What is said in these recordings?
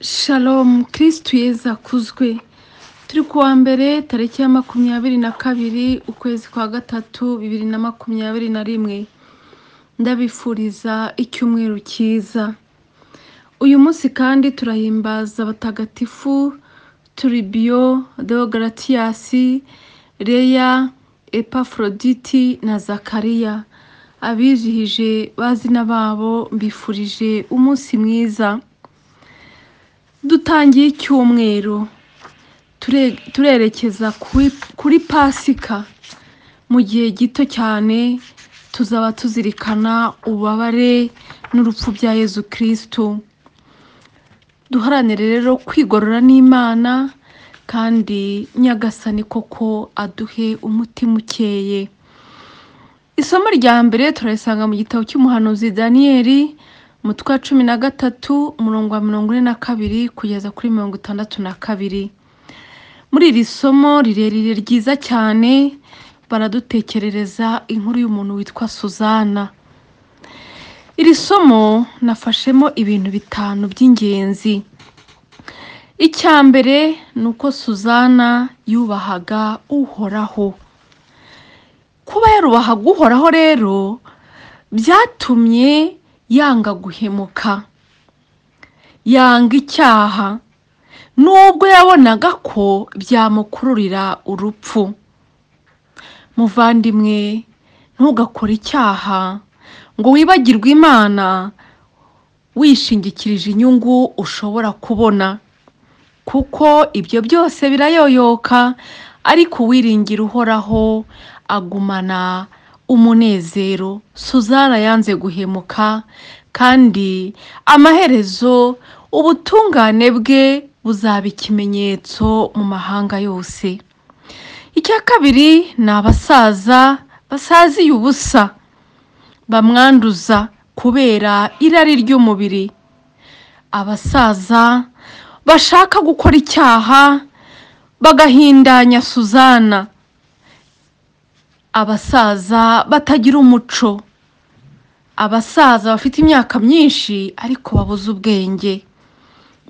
Shalom kirisitu yeza akuzwe turi kuwa mbere tariki ya makumyabiri na kabiri ukwezi kwa gatatu bibiri na makumyabiri na rimwe ndabifuriza icyumweru cyiza uyu munsi kandi turahimbaza abatagatifu turibiyo deogaratiyasi leya epafroditi na zakariya abizihije bazina babo mbifurije umunsi mwiza dutangiye icyumweru ture- turerekeza kuri- kuri pasika mu gihe gito cyane tuzaba tuzirikana ububabare n'urupfu bya yezu kirisitu duharanire rero kwigorora n'imana kandi nyagasani koko aduhe umutima ukeye isomo rya mbere turarisanga mu gitabo cy'umuhanuzi daniyeli umutwe wa cumi na gatatu umurongo wa mirongo ine na kabiri kugeza kuri mirongo itandatu na kabiri muri iri somo rirerire ryiza cyane baradutekerereza inkuru y'umuntu witwa suzana iri somo nafashemo ibintu bitanu by'ingenzi icya mbere ni uko suzana yubahaga uhoraho kuba yarubahaga uhoraho rero byatumye yanga guhemuka yanga icyaha nubwo yabonaga ko byamukururira urupfu muvandimwe ntugakore icyaha ngo wibagirwe imana wishingikirije inyungu ushobora kubona kuko ibyo byose birayoyoka ariko uwiringira uhoraho agumana umunezero suzana yanze guhemuka kandi amaherezo ubutungane bwe buzaba ikimenyetso mu mahanga yose icya kabiri ni abasaza basaziye ubusa bamwanduza kubera irari ry'umubiri abasaza bashaka gukora icyaha bagahindanya suzana abasaza batagira umuco abasaza bafite imyaka myinshi ariko babuze ubwenge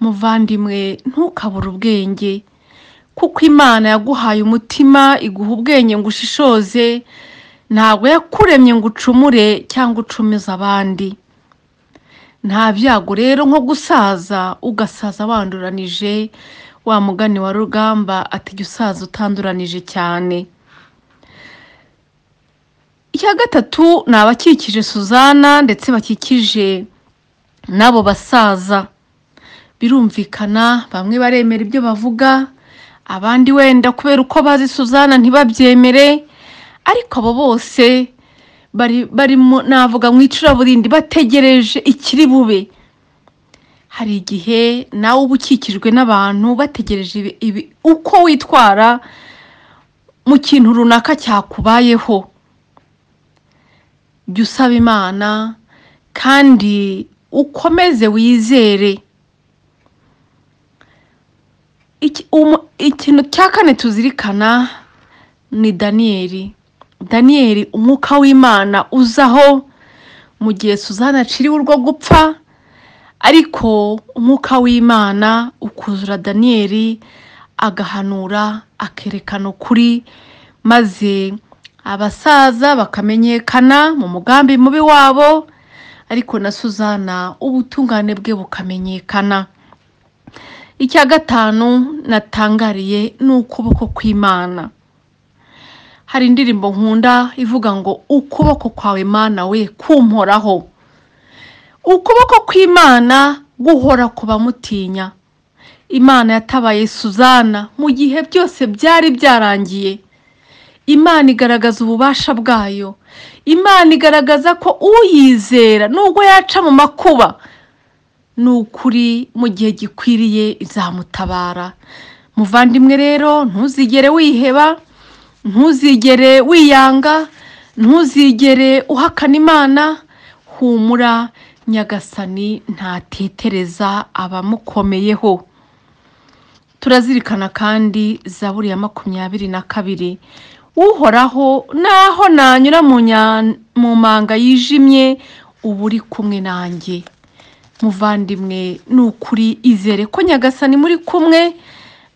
muvandimwe ntukabure ubwenge kuko imana yaguhaye umutima iguha ubwenge ngo ushishoze ntabwo yakuremye ngo ucumure cyangwa ucumize abandi nta byago rero nko gusaza ugasaza wanduranije wa mugani wa rugamba ati jya usaza utanduranije cyane icya gatatu ni abakikije suzana ndetse bakikije n'abo basaza birumvikana bamwe baremera ibyo bavuga abandi wenda kubera uko bazi suzana ntibabyemere ariko abo bose bari bari mu- navuga mu icuraburindi bategereje ikiri bube hari igihe nawe uba ukikijwe n'abantu bategereje ibi- ibi- uko witwara mu kintu runaka cyakubayeho jya usaba imana kandi ukomeze wizere Iki- umu- ikintu cya kane tuzirikana ni daniyeli daniyeli umwuka w'imana uzaho mu gihe suzana aciriwe urwo gupfa ariko umwuka w'imana ukuzura daniyeli agahanura akerekana ukuri maze abasaza bakamenyekana mu mugambi mubi wabo ariko na suzana ubutungane bwe bukamenyekana icya gatanu natangariye ni ukuboko kw'imana hari indirimbo nkunda ivuga ngo ukuboko kwawe mana we kumporaho ukuboko kw'imana guhora ku bamutinya imana yatabaye suzana mu gihe byose byari byarangiye imana igaragaza ububasha bwayo imana igaragaza ko uyizera nubwo yaca mu makuba ni ukuri mu gihe gikwiriye izamutabara muvandimwe rero ntuzigere wiheba ntuzigere wiyanga ntuzigere uhakana imana humura nyagasani ntatetereza abamukomeyeho turazirikana kandi zaburi ya makumyabiri na kabiri uhoraho naho nanyura mu nya- mu manga yijimye uba uri kumwe nanjye muvandimwe ni ukuri izere ko nyagasani muri kumwe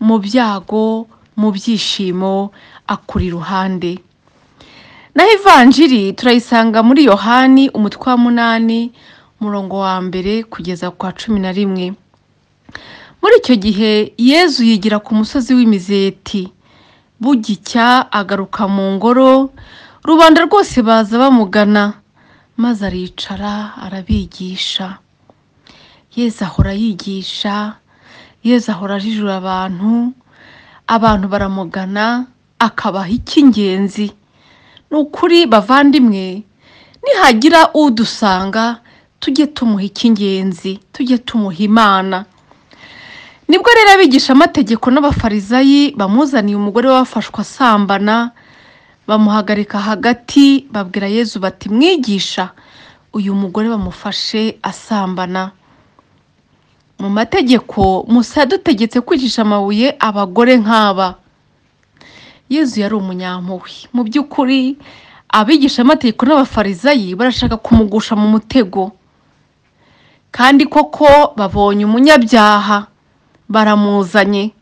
mu byago mu byishimo akuri iruhande naho ivanjiri turayisanga muri yohani umutwe wa munani umurongo wa mbere kugeza ku wa cumi na rimwe muri icyo gihe yezu yigira ku musozi w'imizeti bugicya agaruka mu ngoro rubanda rwose baza bamugana maze aricara arabigisha yezu ahora yigisha yezu ahora ajijura abantu abantu baramugana akabaha icy'ingenzi ni ukuri bavandimwe nihagira udusanga tujye tumuha icy'ingenzi tujye tumuha imana nibwo rero abigishamategeko n'abafarizayi bamuzaniye umugore wafashwe asambana bamuhagarika hagati babwira yezu bati mwigisha uyu mugore bamufashe asambana mu mategeko musa yadutegetse kwicisha amabuye abagore nk'aba yezu yari umunyampuhwe mu by'ukuri abigishamategeko n'abafarizayi barashaka kumugusha mu mutego kandi koko babonye umunyabyaha baramuzanye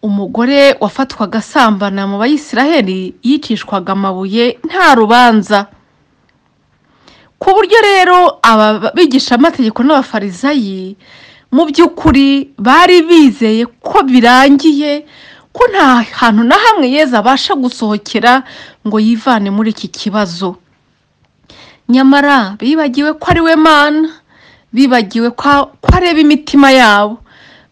umugore wafatwaga asambana mu bayisiraheli yicishwaga amabuye nta rubanza ku buryo rero aba bigishamategeko n'abafarizayi mu by'ukuri bari bizeye ko birangiye ko nta hantu na hamwe yezu abasha gusohokera ngo yivane muri iki kibazo nyamara bibagiwe ko ari we mana bibagiwe ko ko areba imitima yabo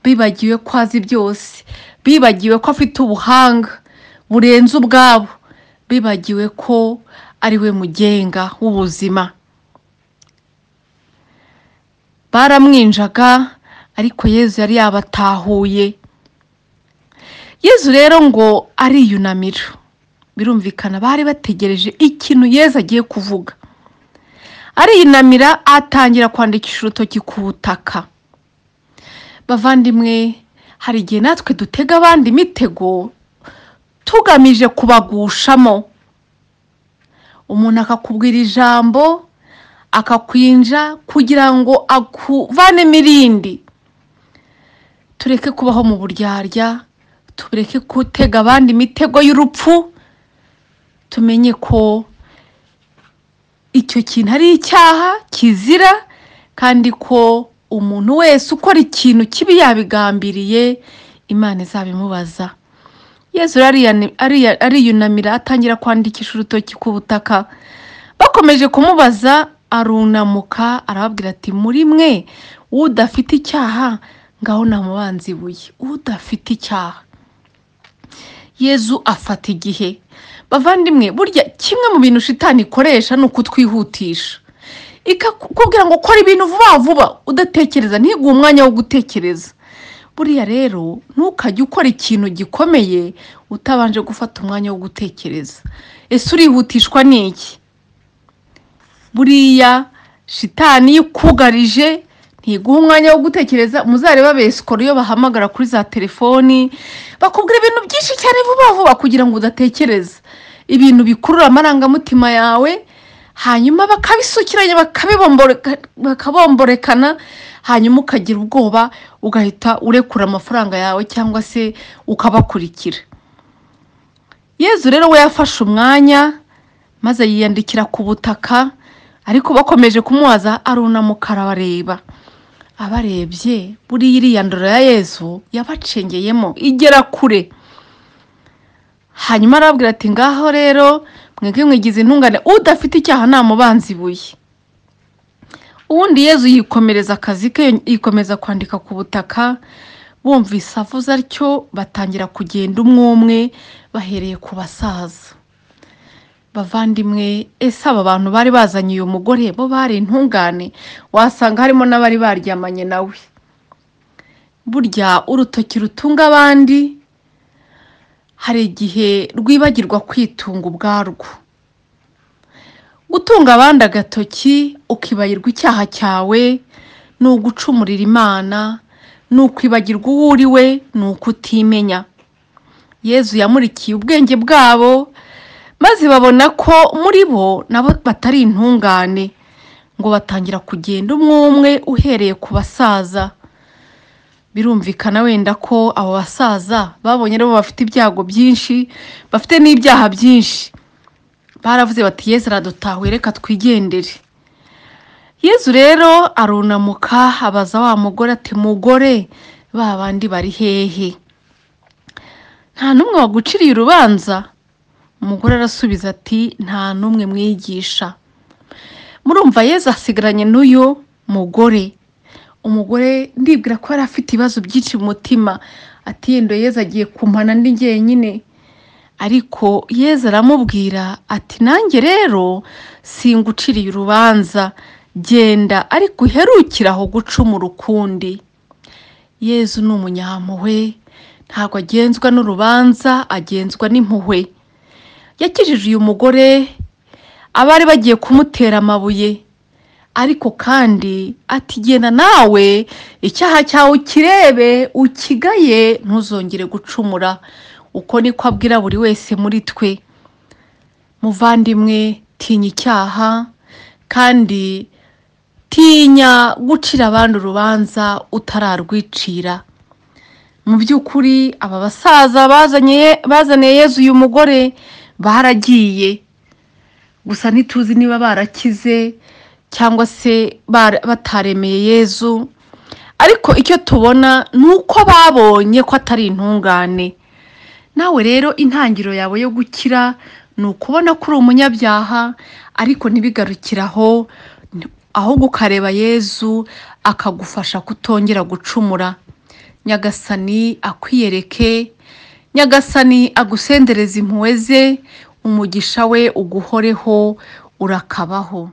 bibagiwe ko azi byose bibagiwe ko afite ubuhanga burenze ubwabo bibagiwe ko ari we mugenga w'ubuzima baramwinjaga ariko yezu yari yabatahuye yezu rero ngo ariyunamira birumvikana bari bategereje ikintu yezu agiye kuvuga ariyunamira atangira kwandikisha urutoki ku butaka bavandimwe hari igihe natwe dutega abandi imitego tugamije kubagushamo umuntu akakubwira ijambo akakwinja kugira ngo akuvanemo irindi tureke kubaho mu buryarya tureke gutega abandi imitego y'urupfu tumenye ko icyo kintu ari icyaha kizira kandi ko umuntu wese ukora ikintu kibi yabigambiriye imana izabimubaza yezu ariyani- ariya- ariyunamira atangira kwandikisha urutoki ku butaka bakomeje kumubaza arunamuka arababwira ati muri mwe udafite icyaha ngaho namubanza ibuye udafite icyaha yezu afata igihe bavandimwe burya kimwe mu bintu shitani ikoresha ni ukutwihutisha ikakubwira ngo ukora ibintu vuba vuba udatekereza ntiguhe umwanya wo gutekereza buriya rero ntukajye ukora ikintu gikomeye utabanje gufata umwanya wo gutekereza ese urihutishwa n'iki buriya shitani iyo ikugarije ntiguha umwanya wo gutekereza muzareba besikoro iyo bahamagara kuri za telefoni bakubwira ibintu byinshi cyane vuba vuba kugira ngo udatekereza ibintu bikurura amarangamutima yawe hanyuma bakabisukiranya bakabibomboreka- bakabomborekana hanyuma ukagira ubwoba ugahita urekura amafaranga yawe cyangwa se ukabakurikira yezu rero we yafashe umwanya maze yiyandikira ku butaka ariko bakomeje kumubaza arunamuka arabareba abarebye buriya iriya ndoro ya yezu yabacengeyemo igera kure hanyuma arababwira ati ngaho rero mwebwe mwigize intungane udafite icyaha namubanza ibuye ubundi yezu yikomereza akazi ke yikomeza kwandika ku butaka bumvise avuze atyo batangira kugenda umwe umwe bahereye ku basaza bavandimwe ese aba bantu bari bazanye uyu mugore bo bari intungane wasanga harimo n'abari baryamanye nawe burya urutoki rutunga abandi hari igihe rwibagirwa kwitunga ubwarwo gutunga abandi agatoki ukibagirwa icyaha cyawe ni ugucumurira imana ni ukwibagirwa uwo uri we ni ukutimenya yezu yamurikiye ubwenge bwabo maze babona ko muri bo nabo batari intungane ngo batangira kugenda umwe umwe uhereye ku basaza birumvikana wenda ko abo basaza babonye rero bafite ibyago byinshi bafite n'ibyaha byinshi baravuze bati yezu aradutahuye reka twigendere yezu rero arunamuka abaza wa mugore ati mugore ba bandi bari hehe nta n'umwe waguciriye urubanza umugore arasubiza ati nta n'umwe mwigisha murumva yezu asigaranye n'uyu mugore umugore ndibwira ko yari afite ibibazo byinshi mu mutima ati yenda yeza agiye kumpana ndi jyenyine ariko yeza aramubwira ati nanjye rero singuciriye urubanza genda ariko uherukire aho gucumura ukundi yezu ni umunyampuhwe ntabwo agenzwa n'urubanza agenzwa n'impuhwe yakijije uyu mugore abari bagiye kumutera amabuye ariko kandi atigena nawe icyaha cyawe ukirebe ukigaye ntuzongere gucumura uko niko abwira buri wese muri twe muvandimwe tinya icyaha kandi tinya gucira abandi urubanza utararwicira mu by'ukuri aba basaza bazanye bazaniye yezu uyu mugore baragiye gusa ntituzi niba barakize cyangwa se bara- bataremeye yezu ariko icyo tubona ni uko babonye ko atari intungane nawe rero intangiriro yawe yo gukira ni ukubona ko uri umunyabyaha ariko ntibigarukire aho ahubwo ukareba yezu akagufasha kutongera gucumura nyagasani akwiyereke nyagasani agusendereze impuhwe ze umugisha we uguhoreho urakabaho